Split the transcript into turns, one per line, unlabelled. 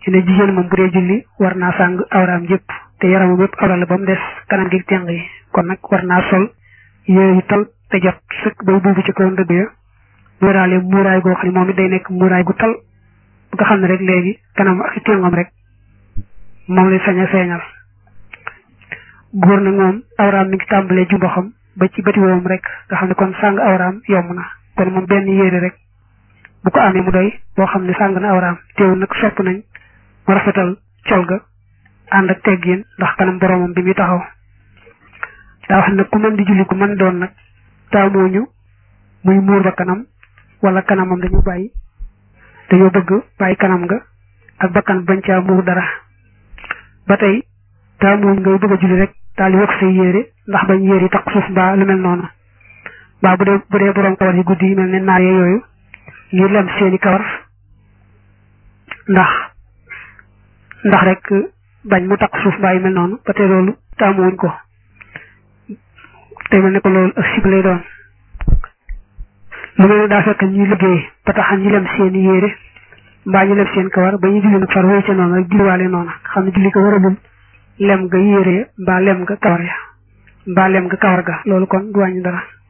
ci ne jigéen moom bu dee julli war naa sàng awraam yëpp te yaramam yëpp awra la ba mu des kanam gi teng yi kon nag war naa sol yooyu tal te jot sëkk bay buubu ci kaw ndëgg ya muuraale muuraay goo xam ne moom it day nekk muuraay gu tal bu nga xam ne rek léegi kanam ak tengam rek moom lay sañ a feeñal góor nag moom awraam mi ngi tàmbalee jumbaxam ba ci bëti woom rek nga xam ne kon sàng awraam yomb na kon moom benn yére rek bu ko amee mu doy boo xam ne sàng na awraam teewul nag sopp nañ mu rafetal col ga ànd ak teggin ndax kanam boromam bi muy taxaw daa wax nag ku mën di julli ku mën doon nag taamooñu muy muur ba kanam wala kanamam dañu bàyyi dañoo bëgg bàyyi kanam nga ak bakkan bañ caa muur dara ba tey taamooñ ngay bëgg a julli rek daal di wax say yére ndax bañ yére yi takk suuf mbaa lu mel noonu mbaa bu dee bu dee borom kawar yi guddi yi mel ne naar yooyu ñu lem seeni kawar ndax ndax rek bañ mu takk suuf mbaa yu mel noonu ba tey loolu taamuwuñ ko te mel ne ko loolu ak sib lay doon lu mel ne daa fekk ñuy liggéey ba tax ñu lem seeni yére mbaa ñu lem seen kawar ba ñu julli nag far wéy ca noonu rek julliwaale noonu xam ne julli ko waralul lem nga yére mbaa lem nga kawar ya mbaa lem nga kawar ga loolu kon du wàññi dara